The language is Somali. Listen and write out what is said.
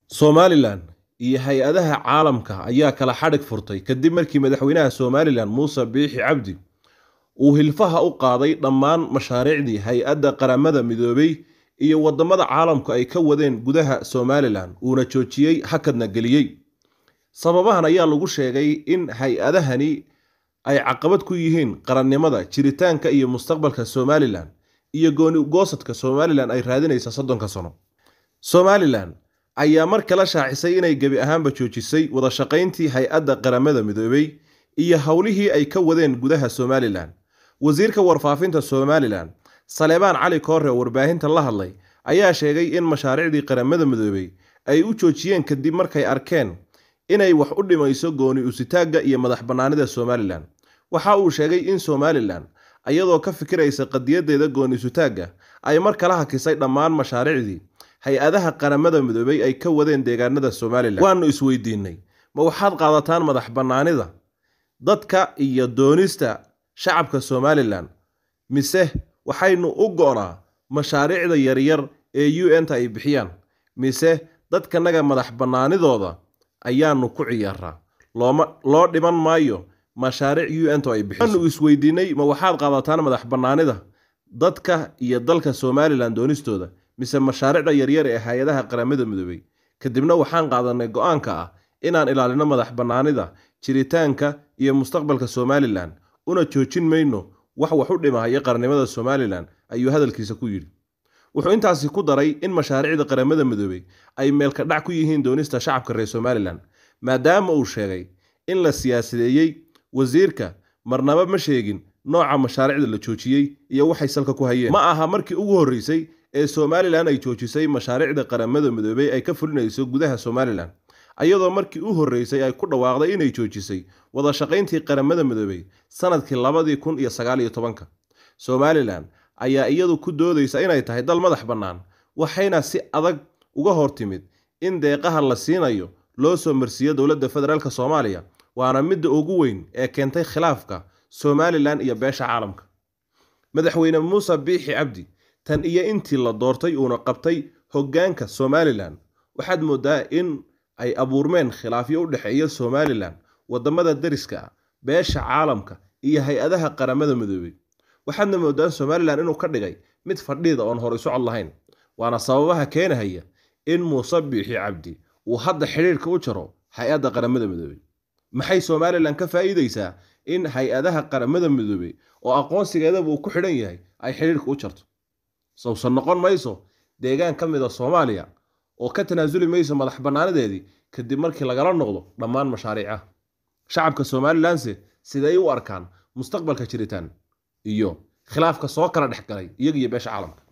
somalilan iyo hay-adaha caalamka ayaa kala xadhig furtay kadib markii madaxweynaha somalilan muuse biixi cabdi uu hilfaha u qaaday dhammaan mashaariicdii hay-adda qaramada midoobay iyo wadamada caalamku ay ka wadeen gudaha somalilan uuna joojiyey hakadna geliyey sababahan ayaa lagu sheegay in hay-adahani ay caqabad ku yihiin qarannimada jiritaanka iyo mustaqbalka somalilan iyo gooni goosadka somalilan ay raadinaysa soddonka sano somalilan ayaa mar kala shaacisay inay gebi ahaanba joojisay wada shaqayntii hay-adda qaramada midoobay iyo howlihii ay ka wadeen gudaha somalilan wasiirka warfaafinta somalilan saleebaan cali koore oo warbaahinta la hadlay ayaa sheegay in mashaariicdii qaramada midoobay ay u joojiyeen kadib markay arkeen inay wax u dhimayso gooni usitaagga iyo madax bannaanida somalilan waxa uu sheegay in somalilan iyadoo ka fikiraysa qadiyadeeda gooni usitaagga ay mar kala hakisay dhammaan mashaariicdii hay-adaha qaramada midoobay ay ka wadeen deegaanada somalilan waanu isweydiinay ma waxaad qaadataan madax bannaanida dadka iyo doonista shacabka somalilan mise waxaynu u go-naa mashaariicda yaryar ee u n ta ay bixiyaan mise dadkanaga madax bannaanidooda ayaanu ku ciyaaraa looma loo dhiman maayo mashaariic u n ta ay bixiso waanu isweydiinay ma waxaad qaadataan madax bannaanida dadka iyo dalka somalilan doonistooda mise mashaariicda yaryar ee hay-adaha qaramada midoobay kadibna waxaan qaadanay go-aanka ah inaan ilaalino madax bannaanida jiritaanka iyo mustaqbalka somalilan una joojin mayno wax wax u dhimahaya qarannimada somalilan ayuu hadalkiisa ku yidhi wuxuu intaasi ku daray in mashaariicda qaramada midoobay ay meelka dhac ku yihiin doonista shacabka reer somalilan maadaama uu sheegay in la siyaasadeeyey wasiirka marnaba ma sheegin nooca mashaariicda la joojiyey iyo waxay salka ku hayeen ma aha markii ugu horreysay ee somalilan ay joojisay mashaariicda qaramada midoobay ay ka fulinayso gudaha somalilan ayadoo markii u horreysay ay ku dhawaaqday inay joojisay wada shaqayntii qaramada midoobay sanadkii labadii kun iyo sagaal iyo tobanka somalilan ayaa iyadu ku doodaysa inay tahay dal madax bannaan waxayna si adag uga hor timid in deeqaha la siinayo loo soo marsiiyo dowladda federaalk soomaaliya waana midda ugu weyn ee keentay khilaafka somalilan iyo beesha caalamka madaxweyne muuse biixi cabdi tan iyo intii la doortay uuna qabtay hoggaanka somalilan waxaad moodaa in ay abuurmeen khilaafyo u dhexeeya somalilan wadamada dariska ah beesha caalamka iyo hay-adaha qaramada midoobay waxaadna moodaan somalilan inuu ka dhigay mid fadhiida oon horay socod lahayn waana sababaha keenahaya in muuse biixi cabdi uu hadda xidhiirka u jaro hay-adda qaramada midoobay maxay somalilan ka faa'iidaysaa in hay-adaha qaramada midoobay oo aqoonsigeedaba uu ku xidhan yahay ay xidhiirka u jarto sawsan noqon mayso deegaan ka mid a soomaaliya oo ka tanaasuli mayso madax bannaanadeedii kadib markii lagala noqdo dhammaan mashaariicaha shacabka somalilanse siday u arkaan mustaqbalka jiritaan iyo khilaafka soo kala dhex galay iyaga iyo beesha caalamka